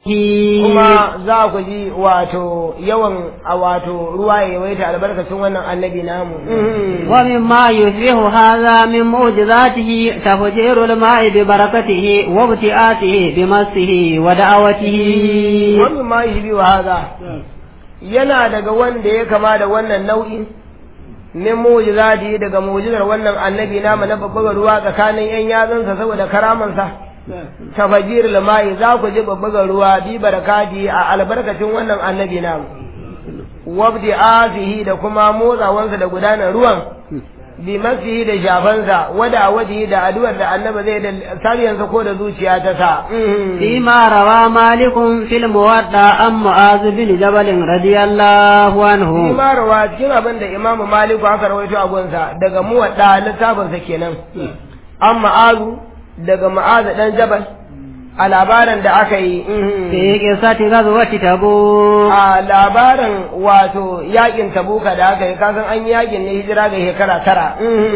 kuma za ku ji wato yawan a wato ruwa ya yawaita albarkacin wannan annabi namu ومما يشبه هذا من معجزاته تفجير الماء ببركته وابتئاته بمسه ودعوته wani ma yi biyu haza yana daga wanda ya kama da wannan nau'in min mu'jizati daga mu'jizar wannan annabi namu na babbar ruwa tsakanin yan yatsunsa saboda karamansa tafajir lamai za ku ji babbar ruwa bi barakati a albarkacin wannan annabi namu wabdi azihi da kuma motsawansa da gudanar ruwan bi masihi da shafansa wada wajihi da addu'ar da annabi zai da sariyansa ko da zuciya ta sa فيما روى مالك في الموضع عن معاذ بن جبل رضي الله عنه ma rawa cikin abin da imamu maliku aka rawaito a gunsa daga muwadda littafinsa kenan an ma'azu daga ma'azu dan jabal a labarin da aka yi في قصة غزوة تبوك a labarin wato yakin tabuka da aka yi kasan an yi yakin ne hijira ga shekara tara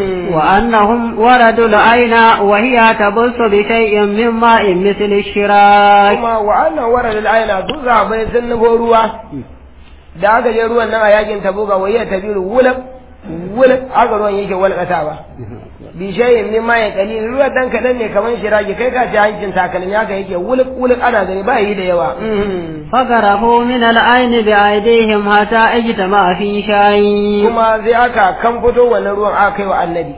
وأنهم وردوا العين وهي تبص بشيء من ماء مثل الشراك kuma wa'annan warar aina su zabai sun nufo ruwa da aka je ruwan nan a yakin tabuka wai ya tabiru wulak wulak aka ruwan yake walƙatawa bishayin min ma ya kali ruwa dan kadan ne kaman shiragi kai ka ci hancin takalmi haka yake wulak wulak ana gani ba yi da yawa فقرفوا من العين بأيديهم حتى اجتمع في شيء kuma sai aka kan fito wannan ruwan aka kai wa annabi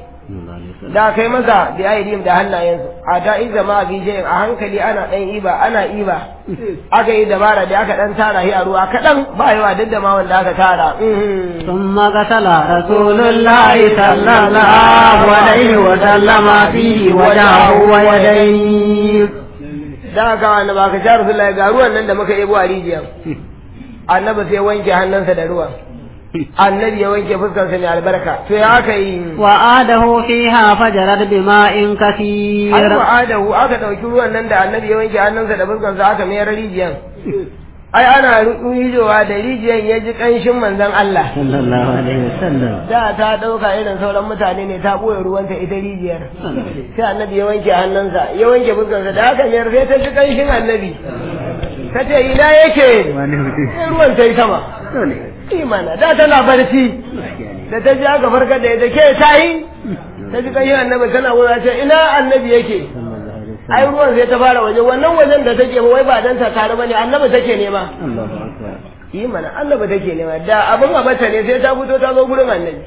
da kai masa da aidihim da hannayensu a ta iza ma bi jayin a hankali ana dan iba ana iba aka yi dabara da aka dan tara shi a ruwa kadan ba yawa duk da ma wanda aka tara ثم قتل رسول الله صلى الله عليه وسلم فيه وجهه ويديه da aka annabi aka sha rasulullahi ga ruwan nan da muka yebo a rijiya annabi sai wanke hannunsa da ruwan annabi ya wanke fuskarsa mai albarka to ya aka yi وآده فيها فجرت بماء an كثير wa'adahu aka ɗauki ruwan nan da annabi ya wanke hannunsa da fuskarsa aka mayar rijiyan ai ana rijowa da rijiyan ya ji ƙanshin manzon Allah صلى الله عليه وسلم da ta ɗauka irin sauran mutane ne ta ɓoye ruwanta ita rijiyar sai annabi ya wanke hannunsa ya wanke fuskarsa da aka mayar sai ta ji ƙanshin annabi ta ce ina yake sai ruwan ta yi sama imana da tana barci da ta ji aka farkar da ita ke ta yi ta ji ƙanshin annabi tana wuza ce ina annabi yake ai ruwan sai ta fara waje wannan wajen da take wai ba dan ta tare bane annabi take nema yi mana annabi take nema da abin abata ne sai ta fito ta zo gurin annabi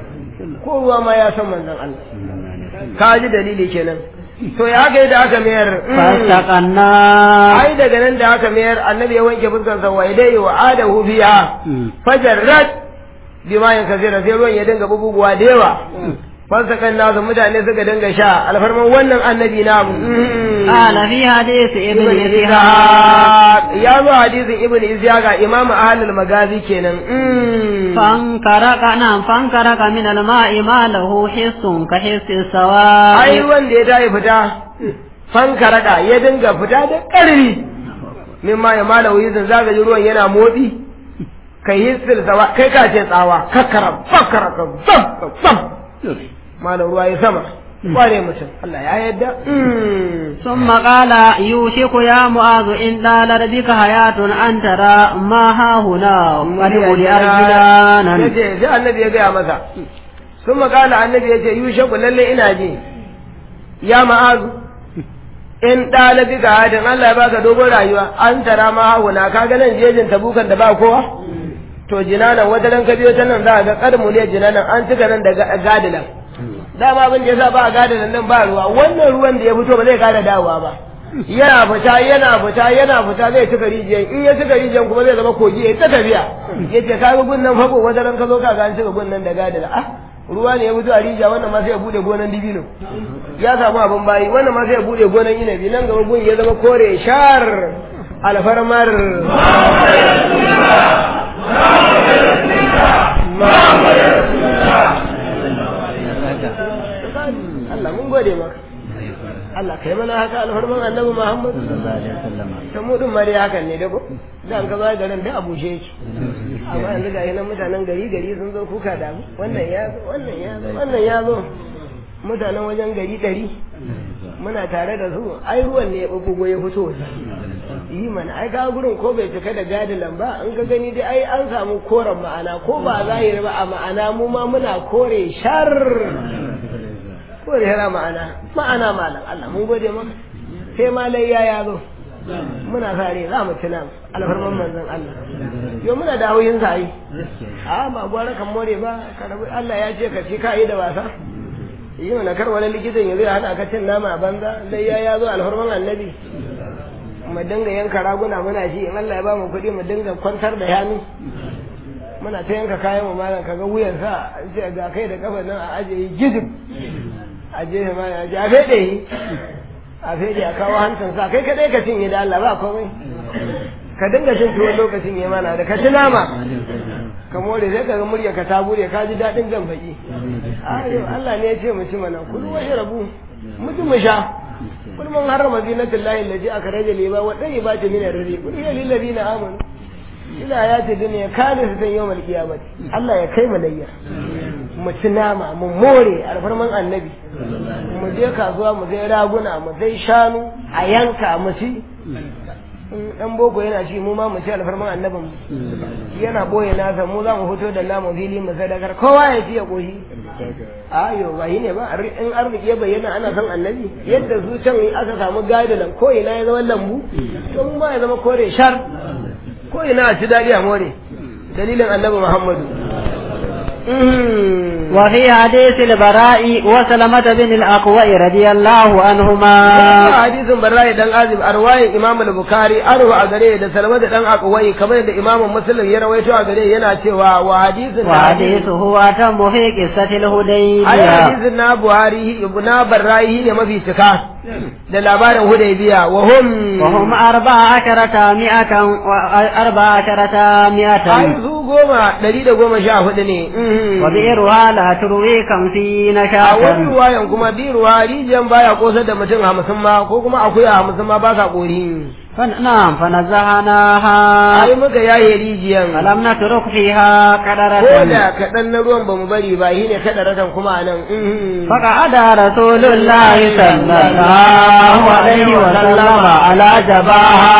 ko ruwa ma ya san manzon Allah ka ji dalili kenan to ya aka yi da aka mayar فاستقنا ai daga nan da aka mayar annabi ya wanke fuskar sa wai dai wa adahu biya fajarrat bima yin kasira sai ruwan ya dinga bubuguwa da yawa fasakan nasu mutane suka dinga sha alfarman wannan annabi na قال في حديث ابن إسحاق ya zo hadisin ibn isya ga imamu ahlul magazi kenan فانكرك نعم فانكرك من الماء ما له حس كحس السواء ai wanda ya tayi fita fankaraka ya dinga fita da ƙarfi min ma ya mala wuyizin zaga ji ruwan yana motsi kai hissil sawa kai ka ce tsawa kakkara fakkara ka zam zam mala ruwa ya sama kware mutum Allah ya yadda ثم قال يوشك يا معاذ إن طالت بك حياة أن ترى ما ها هنا ولأولي أرجلانا yace sai annabi ya gaya masa sun makala annabi ya ce yushaku lalle ina ji ya ma'azu in ɗalabi ga hadin Allah ya baka dogon rayuwa an tara ma hauna ka ga nan jejin tabukan da ba kowa to jinanan wata ran ka biyo ta nan za ka ga karmu ne jinanan an cika nan da ga- gadilan dama abin da yasa ba a gadilan nan ba ruwa wannan ruwan da ya fito ba zai kara dawowa ba yana fita yana fita yana fita zai cika rijiyan in ya cika rijiyan kuma zai zama kogi ya ta tafiya yace ka ga gunnan fako wata ran ka zo ka ga an cika gunnan da gadila ah ruwa ne ya fito a rijiya wannan ma sai ya bude gonan dibino ya samu abin bayi wannan ma sai ya bude gonan inabi nan gaba gun ya zama kore shar alfarmar Allah mun gode maka Allah kai mana haka alfarman annabi Muhammad ta mu din mare hakan ne da ko dan ka ba garin da abushe yake amma yanzu ga nan mutanen gari gari sun zo kuka da mu wannan ya zo wannan ya zo wannan ya zo mutanen wajen gari ɗari muna tare da su ai ruwan ne ya ɓuɓɓugo ya fito yi mana ai ga gurin ko bai cika da gadilan ba in ka gani dai ai an samu koren ma'ana ko ba zahiri ba a ma'ana mu ma muna kore shar kore yana ma'ana ma'ana malam Allah mun gode maka sai ma layya ya zo muna sare za mu tuna alfarman manzon Allah yo muna da hauyin sa yi a ba gwara kan more ba ka rabu Allah ya ce ka ci ka yi da wasa yi mana kar wani likitan ya zai hada ka cin nama a banza layya ya zo alfarman annabi mu dinga yanka raguna muna shi in Allah ya ba mu kuɗi mu dinga kwantar da yanu muna ta yanka kayan mu malam kaga wuyan sa ce ga kai da kafa nan a aje yi gizib a je ma ya ji a fede yi a fede a kawo hancin sa kai kadai ka cinye da Allah ba komai ka dinga cin tuwon lokacin ya mana da ka ci nama ka more sai ka ga murya ka ta bude ka ji daɗin jan baki ayo Allah ne ya ce mu ci mana kudu wa rabu mutum mu sha kul man harrama zinatullahi allati akhraja liba wa tayyibati min ar-rizq kul ya lil ladina amanu ila ayati dunya kana su tan yawmal qiyamah Allah ya kai mu layya mu ci nama mu more alfarman annabi mu je kasuwa mu zai raguna mu zai shanu a yanka mu ci dan boko yana ci mu ma mu ci alfarman annabin mu yana boye nasa mu za mu fito da namu fili mu sadakar kowa ya ci ya koshi ayo ba ne ba in arziki ya bayyana ana son annabi yadda su can aka samu gadilan ko ina ya zama lambu to mu ma ya zama kore shar ko ina a ci dadi a more dalilin annabi muhammadu وفي حديث البراء وسلمة بن الأقوى رضي الله عنهما حديث براء دان عازم أرواي إمام البخاري أروى أغري دا سلمة دان أقوى كما دا إمام مسلم يرويتو أغري ينا تيوا وحديث وحديثه أتم في قصة الهديبية حديث نا بوهاري ابن براء ne mafi cika da labarin hudaybiya wa hum wa hum arba'a asharata mi'atan wa arba'a asharata mi'atan ai su goma ɗari da goma sha hudu ne wa bi'ruha la turwi kamsina a shatan wani ruwayan kuma bi ruwa rijiyan baya kosar da mutum hamsin ma ko kuma akuya hamsin ma ba sa kori na'am fa nazahanaha ai muka yaye rijiyan falam natruk fiha ko qadaratan da kaɗan na ruwan ba mu bari ba shi ne kaɗa ratan kuma a nan فقعد رسول الله صلى الله عليه وسلم على جباها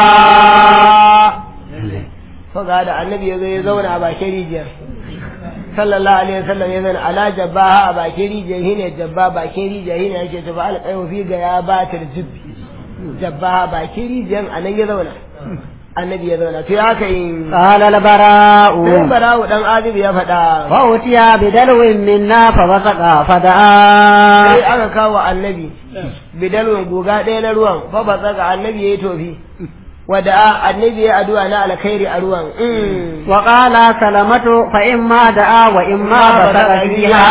faga da annabi ya zo ya zauna a bakin rijiyar sallallahu alaihi wasallam ya zauna ala jabbaha a bakin rijiyar shine jabba bakin rijiyar shine yake tafi alƙayo fi ga ya batar jibbi jabbaha bakin rijiyar anan ya zauna annabi ya zauna to ya kai قال البراء sai barawo dan azib ya faɗa فأتي بدلو منا فبصق فدعا sai aka kawo annabi bidalwin guga ɗaya na ruwan fa ba tsaka annabi ya yi tofi wada annabi ya addu'a na alkhairi a ruwan Mm. وقال سلمة فإما دعا وإما بصق فيها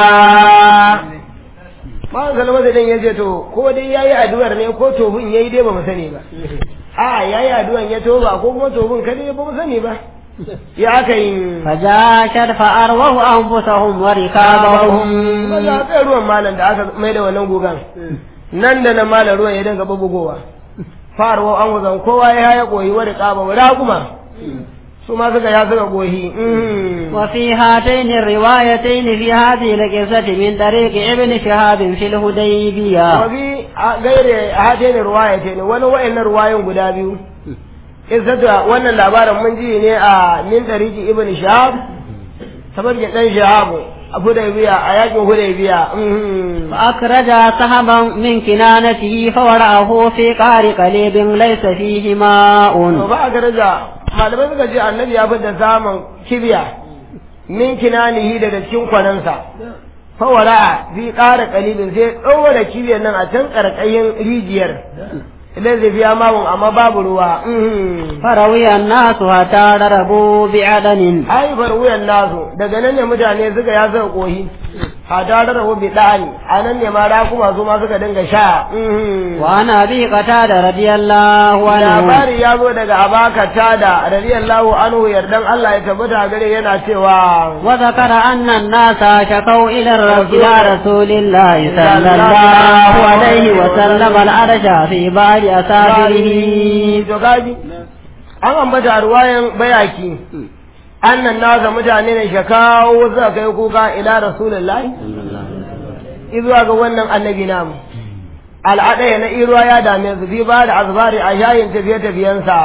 ba salama da dan ya ce to ko dai yayi addu'ar ne ko tofin yayi dai ba mu sani ba a yayi addu'an ya toba ko kuma tofin kada ba mu sani ba ya aka yi فجاشت فأروه أنفسهم وركابهم ba za ka ruwan malam da aka mai da wannan gugan nan da nan malam ruwan ya dinga bubugowa farwa an wuzan kowa ya haya koyi wa riqaba wa raquma su ma suka ya suka koyi mm. وفي هاتين الروايتين في هذه القصة من طريق ابن شهاب في الهديبية wabi a gaire a hatayin ruwaya ce ne wani wa'annan ruwayan guda biyu isata wannan labarin mun ji ne a min tariki ibn shahab tabarkin dan shahab a hudaybiya a yakin hudaybiya mhm. فأخرج سهما من كنانته فورعه في قعر قليب ليس فيه to ماء ba a daraja malamai suka ce annabi ya fi da samun kibiya min kinanihi daga cikin kwanansa fawara fi ƙara kalibin sai ɗaura kibiyar nan a can ƙarƙayin rijiyar idan zai biya mawun amma babu ruwa mhm. فروي الناس حتى ضربوا بعدن haifar wuyan nasu daga nan ne mutane suka ya suka kohi hada da rabu bi dani a nan ne ma rakuma su ma suka dinga sha mhm. وعن أبي قتادة رضي الله عنه labari ya zo daga abaka tada radiyallahu anhu yardan Allah ya tabbata gare yana cewa وذكر أن الناس شكوا إلى الرب إلى رسول الله صلى الله عليه وسلم العرش في بعض أسافره to gaji an ambata ruwayan bayaki annan nasa mutane ne shakawo suka kai kuka ila rasulullahi izuwa ga wannan annabi namu al'adaya na iruwa ya dame su fi ba da azbari a yayin tafiye-tafiyensa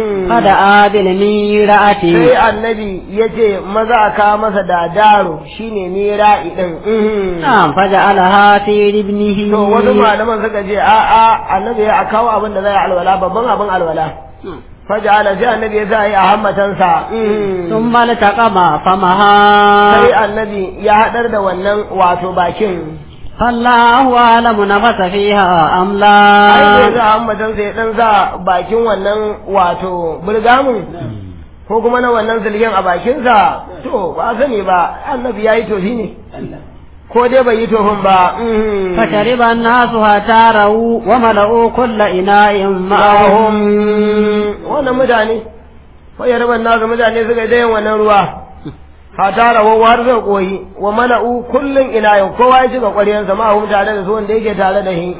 فدعا بالميرأة sai annabi ya ce maza a kawo masa da daro shine mira'i din نعم فجعلها في ابنه to wasu malaman suka ce a a annabi ya kawo abin da zai alwala babban abin alwala faja'ala sai annabi ya sa yi a hammatansa ثم التقم فمها sai annabi ya haɗar da wannan wato bakin فالله أعلم نفس فيها أم ai لا da za a hammatansa ya ɗan sa bakin wannan wato burgamun ko kuma na wannan silgen a bakinsa to ba sani ba annabi ya yi tofi ne ko dai bai yi tofin ba mhm. فشرب الناس حتى روا وملؤوا كل إناء معهم wannan mutane wai rabar nasu mutane suka yi dayan wannan ruwa fata rawa har zai koyi wa mala'u kullum ina yau kowa ya cika ƙwaryansa ma hu tare da su wanda yake tare da shi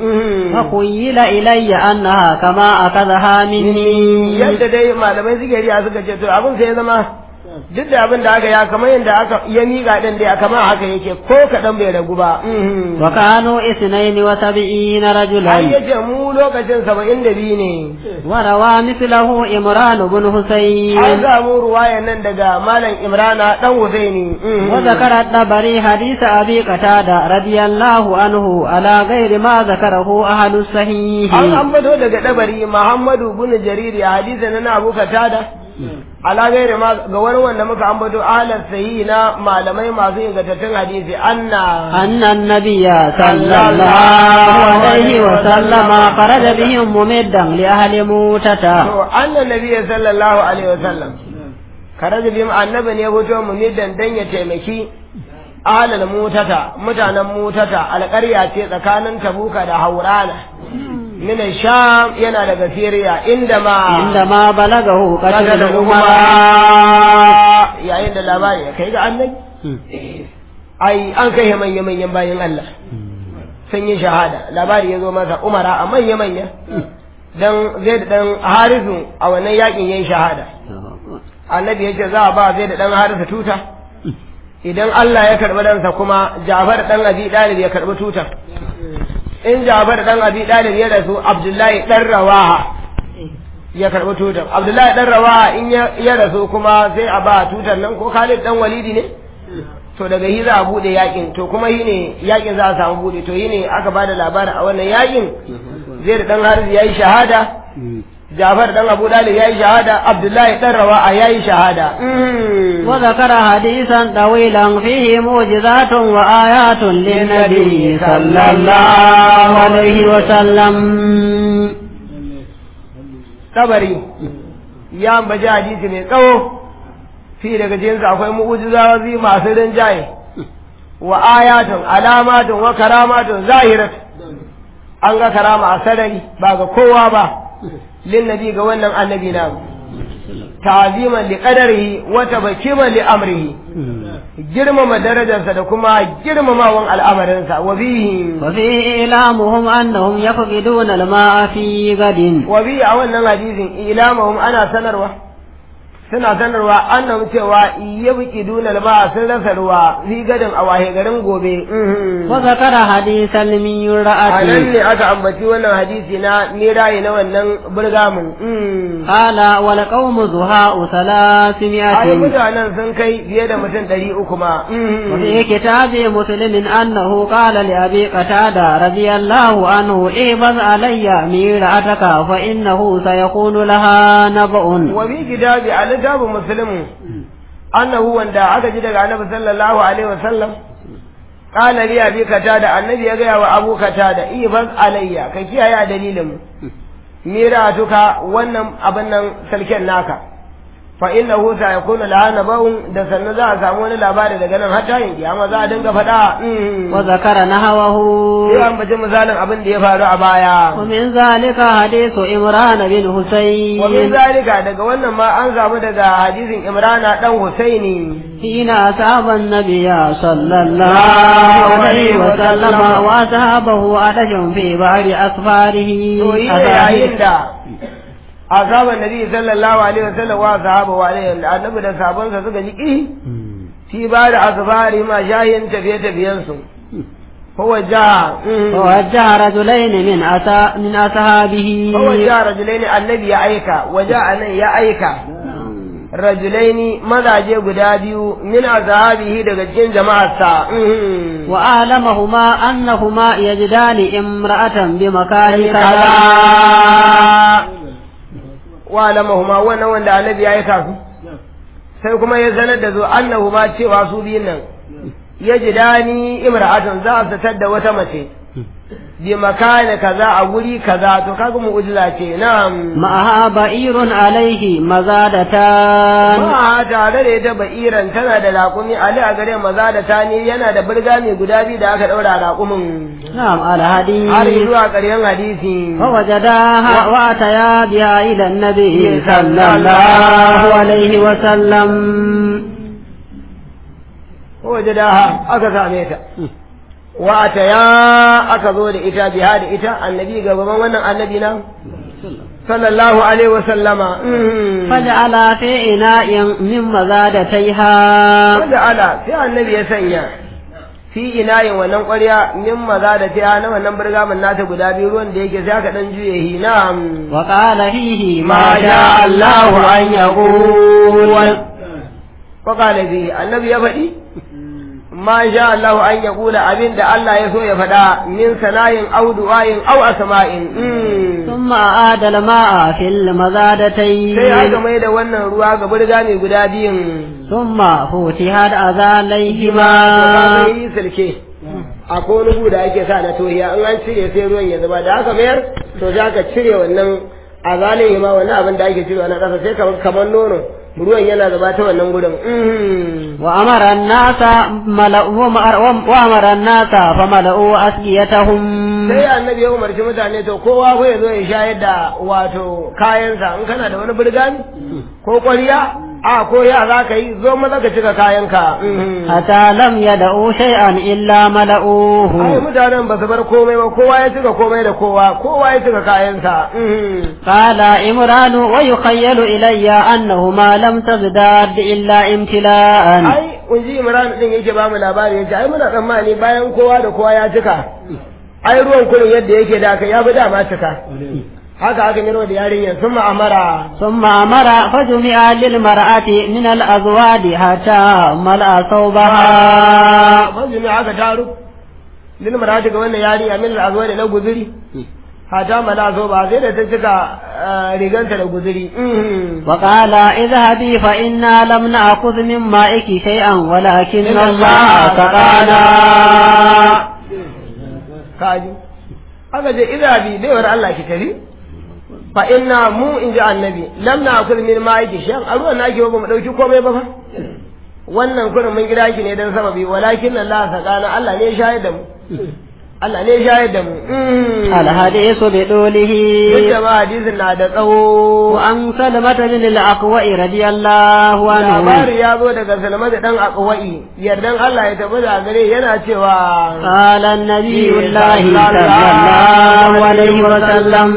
فخيل إلي أنها كما أخذها مني yadda dai malamai suke riya suka ce to abin sai ya zama duk da abin da aka ya kamar yadda aka ya miƙa ɗin dai kamar haka yake ko kaɗan bai ragu ba وكانوا اثنين وسبعين ai رجلا yace mu lokacin saba'in da biyu ne وروى مثله إمران بن an حسين samu ruwayan nan daga malam imrana ɗan husaini وذكر الطبري حديث أبي قتادة رضي الله عنه على غير ما ذكره أهل الصحيح an ambato daga dabari muhammadu bin jariri a hadisin na abu katada ala gairi ma ga wani wanda muka ambato alar sahi na malamai masu ingantattun hadisi anna أن النبي صلى الله عليه وسلم خرج بهم ممدا لأهل موتة to anna nabiyya sallallahu alaihi wasallam kare da bim annabi ne ya fito mu middan dan ya taimaki ahlal mutata mutanen mutata alƙarya ce tsakanin tabuka da haurana min sham yana daga siriya inda ma عندما بلغه kaga قتل da عمر umara yayin da labari ya kai ga annabi ai an kai manya manyan bayan Allah sun yi shahada labari ya zo masa umara a manya manya dan zai da dan harisu a wannan yakin yayin shahada annabi ya ce za a ba zai da dan harisu tuta idan Allah ya karɓi ransa kuma Jafar dan Abi Dalib ya karɓi tutar in Jafar dan Abi Dalib ya rasu Abdullahi dan Rawaha ya karɓi tutar Abdullahi dan Rawaha in ya ya rasu kuma sai a ba tutar nan ko Khalid dan Walidi ne to daga hi za a bude yakin to kuma hi ne yakin za a samu bude to hi ne aka bada labarin a wannan yakin zai da dan Haris yayi shahada Jafar dan Abu Dalib yayi shahada Abdullahi dan Rawaha yayi shahada وذكر حديثا طويلا فيه معجزات وآيات للنبي صلى الله عليه وسلم kabari ya ambaci hadisi mai tsawo fi daga cikinsa akwai mu'ujizazi masu rinjaye wa ayatun alamatun wa karamatun zahirat an ga karama a sarari ba ga kowa ba lin nabi ga wannan annabi na ta'ziman li qadarihi wa tabkiman li amrihi girmama darajarsa da kuma girmamawan al'amarinsa wa bihi وفيه إعلامهم أنهم يفقدون الماء في غد wa bihi a wannan hadisin ilamahum ana sanarwa suna sanarwa annam cewa yabki dunal ma sun rasa ruwa fi gadin a wahe garin gobe وذكر حديث a nan الميرأة ne aka ambaci wannan hadisi na mirayi na wannan burgamun قال والقوم زهاء ai ثلاثمائة mutanen sun kai fiye da mutum ɗari uku ma وفي كتاب مسلم أنه قال لأبي قتادة رضي الله عنه احفظ علي ميرأتك فإنه سيكون لها نبأ wa bi kitabi a littafin muslimu annahu wanda aka ji daga annabi sallallahu alaihi wasallam qala li abi katada annabi ya gaya wa abu katada ibas alayya ka kiyaye a dalilin mira tuka wannan abin nan salken naka fa innahu sayakunu laha nabaun da sannan za a samu wani labari daga nan har tayin kiyama za a dinga faɗa وذكر نحوه sai an bace misalin abin da ya faru a baya ومن ذلك حديث إمران بن wa min حسين zalika daga wannan ma an samu daga hadisin imrana dan husaini حين أصاب النبي صلى الله عليه وسلم وأصحابه أتش في بعض أسفاره to yi ne yayin da azaban nabi sallallahu alaihi wasallam wa sahaba wa alaihi da annabi da sahabbansa suka ji ki fi ba da asfari ma shayin tafiye tafiyen su فوجه فوجه رجلين من أتا من أصحابه فوجه رجلين النبي يا أيكا وجاء يا أيكا rajulaini mazaje guda biyu min azhabihi daga cikin jama'arsa wa alamahuma annahuma yajdani imra'atan bi makani kaza wa alamahuma wannan wanda annabi ya aika su sai kuma ya sanar da su annahuma cewa su biyun nan yajidani imra'atan za su satar da wata mace bi makani kaza a guri kaza to kaga mu'jiza ce na'am ma'aha ba'irun alaihi mazadatan ma tare da ita ba'iran tana da raƙumi ali a gare maza da tani yana da birga mai guda biyu da aka daura raƙumin na'am alhadi har zuwa ƙarshen hadisi فوجداها واتيا بها الى النبي صلى الله عليه وسلم wajadaha aka same ta wa ya aka zo da ita biha da ita annabi gaban wannan annabi na sallallahu alaihi wa sallama فجعل في إناء من مزادتيها wanda ala sai annabi ya sanya fi inayin wannan ƙwarya min maza da ta na wannan burgamin nata guda biyu ruwan da yake sai aka dan juye hi na'am وقال فيه ما شاء الله أن يقول وقال فيه النبي يفدي ما شاء الله أن يقول أبين دا الله يسوع يفدا من سناء أو دعاء أو أسماء ثم أعاد الماء في المزادتين sai aka mai da wannan ruwa ga burga mai guda biyun ثم فتحت أذانيهما sai silke akwai wani gu da ake sa na tohiya in an cire sai ruwan ya zuba da aka mayar to sai aka cire wannan a zalin ma wannan abin da ake cirewa na ƙasa sai kamar kamar nono ruwan yana zuba ta wannan gudun وأمر الناس ملأوا وأمر الناس فملأوا أسقيتهم sai annabi ya umarci mutane to kowa ko ya zo ya shayar da wato kayansa in kana da wani burgani ko ƙwarya a ko ya za ka yi zo maza ka cika kayanka حتى لم يدعوا شيئا إلا ai ملأوه mutanen ba su bar komai ba kowa ya cika komai da kowa kowa ya cika kayansa قال إمران ويخيل إلي أنهما لم تزداد إلا امتلاء ai unji imran din yake ba mu labari yace ai muna tsammani bayan kowa da kowa ya cika ai ruwan kurin yadda yake da aka ya fi dama cika haka aka miro da yarinyar sun ma'amara ثم أمر فجمع للمرأة من الأزواج حتى ملأ ثوبها manzumi aka taru lil marati ga wannan yarinya min al da na guzuri hata mala so ba sai da ta cika eh, riganta da guzuri وقال اذهبي فإنا لم نأخذ من مائك شيئا ولكن الله سقانا kaji aka ce idza bi baiwar Allah ki tafi fa inna mu in ji annabi lam na akul min ma'iki shan a ruwan naki ba mu dauki komai ba fa wannan kurin mun gida ki ne dan sababi walakin Allah sakana Allah ne ya shayar da mu Allah ne ya shayar da mu الحديث بدوله duk da ma hadisin na da tsawo وعن سلمة بن الأقوى رضي الله عنه labari ya zo daga salma da dan akwai yardan Allah ya tafi da gare yana cewa قال النبي الله صلى الله عليه وسلم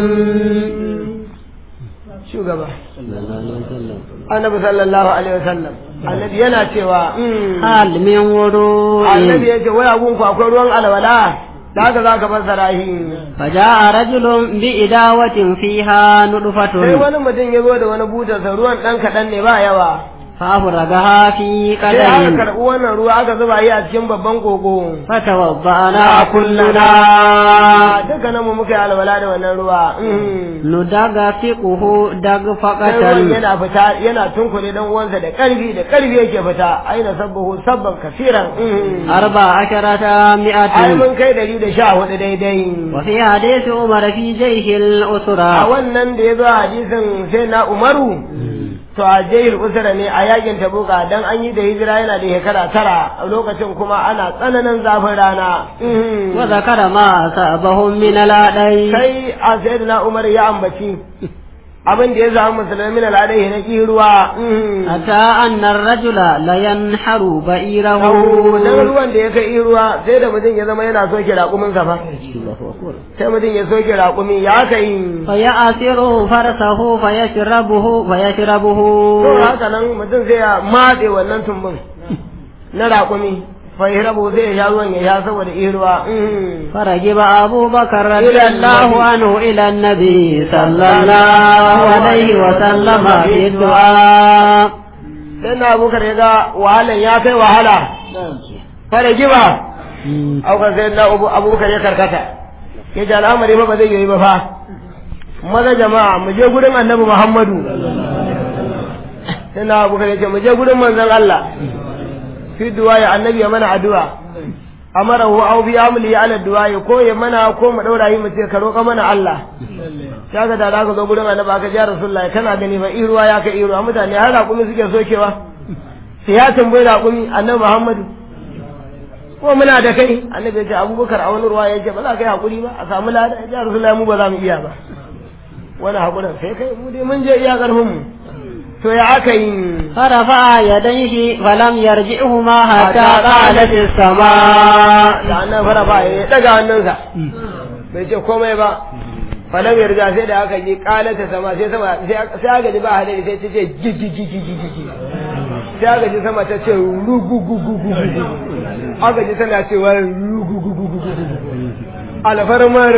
shugaba annabi sallallahu alaihi wasallam annabi yana cewa mm, هل من وضوء annabi ya ce wai abun ku akwai ruwan alwala da haka za ka fassara shi فجاء رجل بإداوة فيها sai نطفة wani mutum ya zo da wani butarsa ruwan ɗan kaɗan ne ba yawa فأفرغها في sai aka قدر karɓi wannan ruwa aka zuba yi a cikin babban kogo فتوضأنا kulluna كلنا dukkanin mu muka yi alwala da wannan ruwa mm. ندغفقه sai ruwan دغفقة yana fita yana tunkule dan uwansa da ƙarfi da ƙarfi yake fita aina sabbahu sabban kasiran mm. أربع عشرة ai مئة mun kai dari da sha hudu daidai وفي حديث عمر في جيش a الأسرة wannan da ya zo a hadisin sai na umaru to a jahil usra ne a yakin tabuka dan an yi da hijira yana da shekara tara a lokacin kuma ana tsananin zafin rana Mhm. وذكر ما أصابهم من الأذى sai a sayyidina umar ya ambaci abin da ya samu musulmi min al'adai na ruwa Mhm. حتى أن الرجل لينحر بئيره dan ruwan da ya kai ruwa sai da mutum ya zama yana soke raƙumin sa fa sai mutum ya soke raƙumi ya kai فيأسر فرسه فيشربه فيشربه to haka nan mutum sai ya matse wannan tumbin na raƙumi fa yahrabu sai ya sha ruwan ya sha saboda ihruwa فرجب أبو بكر رضي الله عنه إلى النبي صلى الله عليه وسلم في الدعاء sai na abubakar ya ga wahalan ya kai wahala fara giba aukar sai na abubakar ya karkata ya ce al'amari fa ba zai yi ba fa maza jama'a mu je gurin annabi muhammadu sai na abubakar ya ce mu je gurin manzon allah fi du'a ya annabi ya mana addu'a amarahu aw bi amli ala du'a ko ya mana ko mu daura yi mu ce ka roƙa mana Allah kaga da za ka zo gurin annabi aka ji rasulullahi kana gani ba iruwa ya ka iruwa mutane har raƙumi suke sokewa sai ya tambayi raƙumi annabi Muhammadu ko muna da kai annabi ya ce abubakar a wani ruwa ya ce ba za ka yi haƙuri ba a samu lada ya ce rasulullahi mu ba za mu iya ba wani haƙurin sai kai mu dai mun je iya ƙarfin mu to ya aka yi فرفع يديه فلم يرجعهما حتى قالت السماء da annan fara ba ya daga hannunsa bai ce komai ba falam yarda sai da aka yi kalata sama sai sama sai aka ji ba hadari sai ta ce gigigigigigi sai aka ji sama ta ce rugugugugugu aka ji tana cewa rugugugugugu alfarmar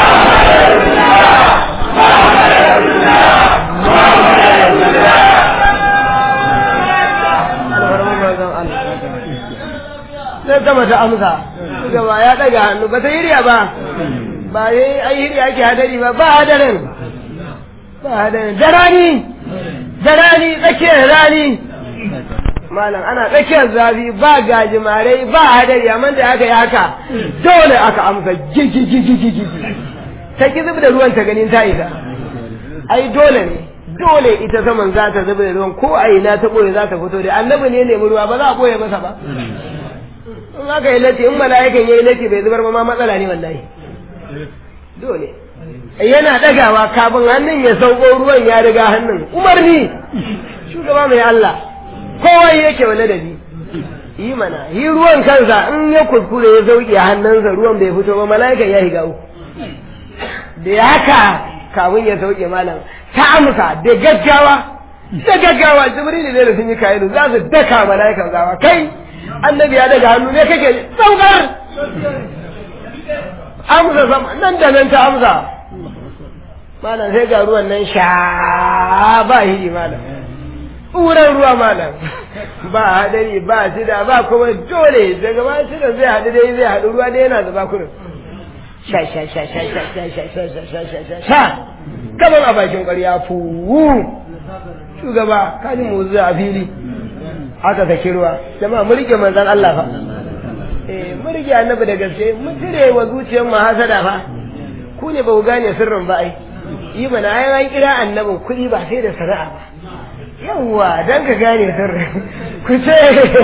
alfarmar manzon Allah sai sama ta amsa gaba ya daga hannu ba ta hirya ba ba yi ai hirya ake hadari ba ba hadarin ba hadarin da rani da rani tsakiyar rani malam ana tsakiyar zafi ba gajimarai ba hadari amma da aka yi haka dole aka amsa gigigigigigi ta ki zub da ruwan ta ganin ta isa ai dole ne dole ita saman za ta zub da ruwan ko a ina ta boye za ta fito da annabi ne nemi ruwa ba za a boye masa ba in aka yi lati in mala'ikan yayi lati bai zubar ba ma matsala ne wallahi dole yana dagawa kafin hannun ya sauko ruwan ya riga hannun umarni shugaba mai Allah kowa yake wa ladabi yi mana yi ruwan kansa in ya kuskure ya sauke hannunsa ruwan bai fito ba mala'ikan ya higa uku da ya haka kafin ya sauke malam ta amsa da gaggawa da gaggawa jibril ne da sun yi kayan za su daka mala'ikan gawa kai annabi ya daga hannu ne kake saukar amsa sama nan da nan ta amsa malam sai ga ruwan nan sha ba hidi malam tsuran ruwa malam ba hadari ba shida ba kuma dole daga ba shida zai haɗu dai zai haɗu ruwa dai yana zuba kurin sha sha sha sha sha sha sha sha sha sha sha sha sha kamar a bakin ƙwarya fuwu shugaba kaji mu a fili aka saki ruwa jama'a mu rike manzon Allah fa eh mu rike annabi da gaske mu cire wa zuciyar mu hasada fa ku ne ba ku gane sirrin ba ai yi mana ai an kira annabin kuɗi ba sai da sana'a ba yawwa dan ka gane sirrin ku ce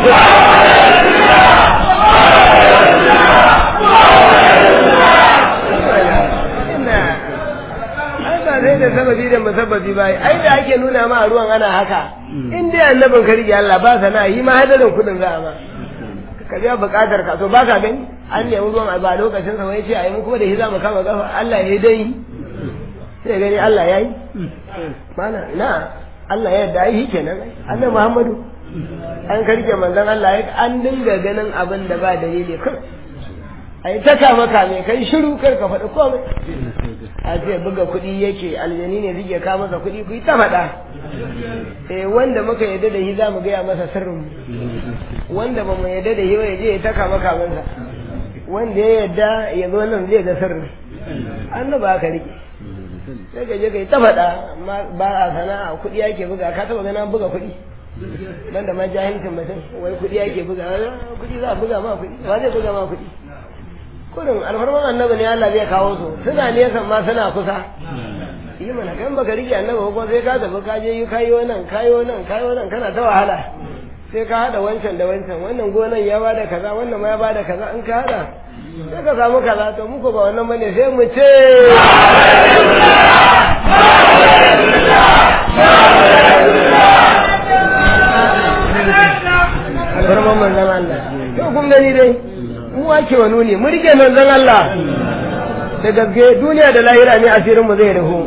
sai da sababi da musabbabi bai ai da ake nuna ma a ruwan ana haka in dai annabin ka rige Allah ba sana yi ma hadarin kudin za a ma ka biya bukatar ka to ba ka gani an nemi ruwan a ba lokacin sa wai ce a yi mu kuma da shi za mu kama gafa Allah ya yi dai sai gani Allah ya yi mana na Allah ya yarda yi kenan annabi Muhammadu an karke manzon Allah ya an dinga ganin abin da ba dalili kai ai ta kama kame kai shiru kar ka faɗi komai a ce buga kuɗi yake aljani ne zai ka masa kuɗi ku yi ta faɗa eh wanda muka yadda da shi za mu gaya masa sirrin wanda ba mu yadda da shi ba ya je ya ta kama kamansa wanda ya yadda ya zo nan zai ga sirrin annaba ka rike sai ka je ka yi ta faɗa amma ba a sana'a kuɗi ake buga ka taɓa ganin buga kuɗi dan da ma jahilcin mutum wai kuɗi ake buga kuɗi za a buga ma kuɗi ba zai buga ma kuɗi kurin alfarman annabi ne Allah zai kawo su suna nesa ma suna kusa yi mana kan baka rike annabi ko sai ka tafi ka je yi kayo nan kayo nan kayo nan kana ta wahala sai ka hada wancan da wancan wannan gonan ya bada kaza wannan ma ya bada kaza in ka hada sai ka samu kaza to muku ba wannan bane sai mu ce alfarman manzon Allah to kun gani dai mu ake wa nuni mu rike manzon Allah da gaske duniya da lahira ne asirin mu zai rufu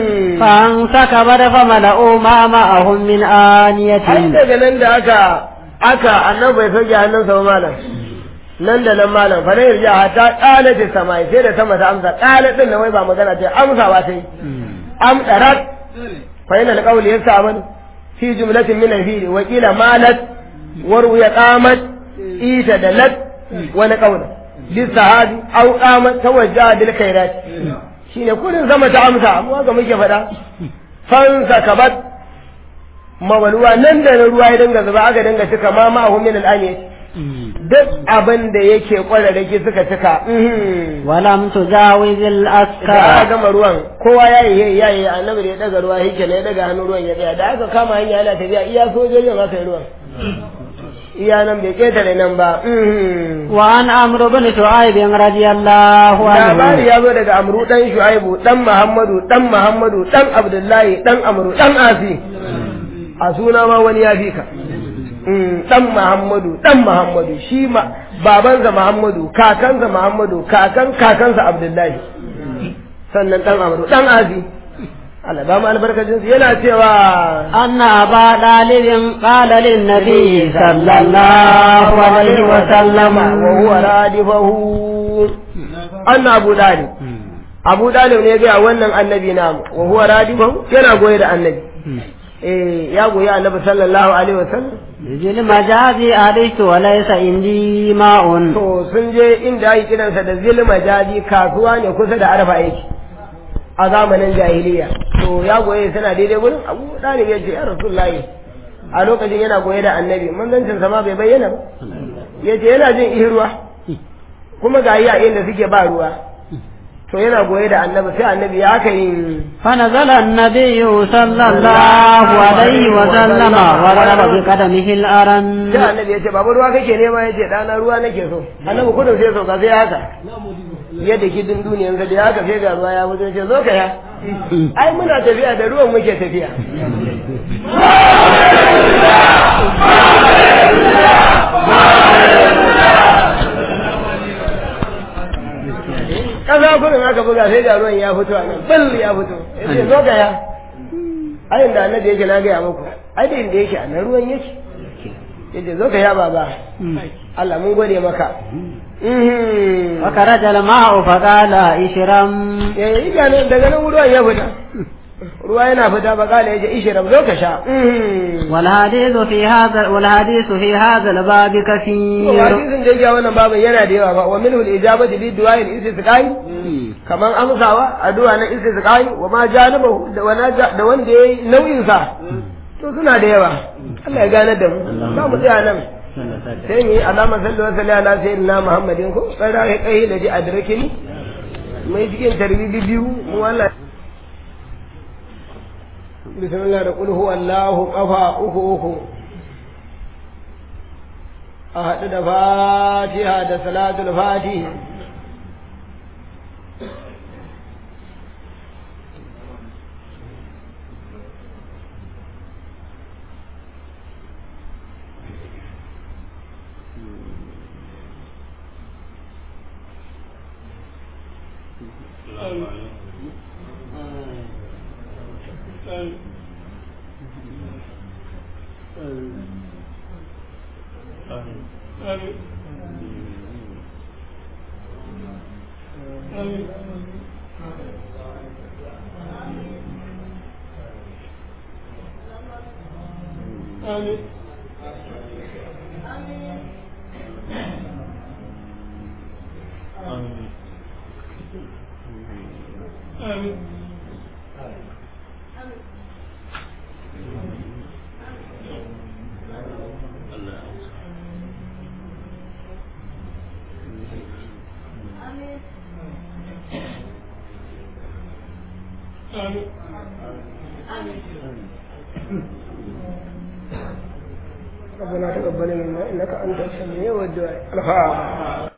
fan saka bada fa mala'u ma ma'ahum min ai aniyatin daga nan da aka aka annan bai sauke hannunsa ba malam nan da nan malam fa dai yarja ta kala ta sama sai da sama ta amsa kala din nan wai ba magana ce amsa ba ta yi am darat fa ina alqawli yasaban fi jumlatin min al-fi'l wa qila malat warwiya qamat ita da lat wani qawl lisahabi aw qamat tawajjaha bil khairat shine kullun sama ta amsa amma ga muke faɗa fansa kabat mawaluwa nan da ruwa ya dinga zuba aka dinga cika ma ma'ahu min al-ami duk abin da yake kwararraki suka cika ولم تجاوز da aka الأسكار gama ruwan kowa ya yi ya yi annabi da ya daga ruwa yake ne ya daga hannun ruwan ya tsaya da aka kama hanya yana tafiya iya sojojin aka yi ruwan iya nan bai ketare nan ba وعن عمرو بن شعيب رضي الله labari عنه ya zo daga amru dan shu'aibu dan muhammadu dan muhammadu dan abdullahi dan amru dan asi a suna ma wani ya fi ka dan muhammadu dan muhammadu shi ma babansa muhammadu kakansa muhammadu kakan kakansa abdullahi sannan dan amru dan asi Allah ba mu albarkacin su yana cewa أن أبا طالب قال للنبي صلى الله عليه وسلم wa huwa radifahu anna abu dalib abu dalib ne ga wannan annabi namu wa huwa radifahu yana goye da annabi eh ya goyi annabi sallallahu alaihi wasallam ذي المجاز أريت وليس عندي ماء to sun je inda ake kiransa da zilma jadi kasuwa ne kusa da arfa yake a zamanin jahiliya to ya goye suna daidai gurin abu dalib ya ce ya rasulullahi a lokacin yana goye da annabi manzancin sa ma bai bayyana ba ya ce yana jin ihin ruwa kuma ga yi a inda suke ba ruwa to yana goye da annabi sai annabi ya aka yi فنزل النبي صلى الله عليه وسلم وضرب بقدمه الأرن sai annabi ya ce babu ruwa kake nema ya ce ɗana ruwa nake so annabi kudin sai sauka sai haka yadda ki din duniyan sa da haka sai ga ruwa ya mutu ce zo ka ya ai muna tafiya da ruwan muke tafiya kasa kudin aka buga sai ga ruwan ya fito a nan bal ya fito ya ce zo ka ya ai inda annabi yake na gaya muku ai da inda yake a nan ruwan yake yace zo ka ya baba Allah mun gode maka Mhm. فخرج الماء فقال اشرم eh ina nan daga nan ruwan ya fita ruwa yana fita ba kala yace ishiram zo ka sha Mhm. والحديث في هذا والحديث في هذا الباب to كثير hadisin da yake a wannan babin yana da yawa ba wa minhu al-ijabatu bi du'a al-istisqai kaman amsawa addu'a na istisqai wa ma janabahu da wana da wanda yayi nauyin sa to suna da yawa Allah ya gane da mu za mu tsaya nan sai mu yi alama sallu wa salli ala sayyidina muhammadin ko tsara ya kai da ji adrakini mai cikin tarbibi biyu mu Allah bismillah da qul huwa Allahu qafa uku uku a haɗu da fatiha da salatul fatihi ربنا تقبل منا انك انت السميع الدعاء الفاتحه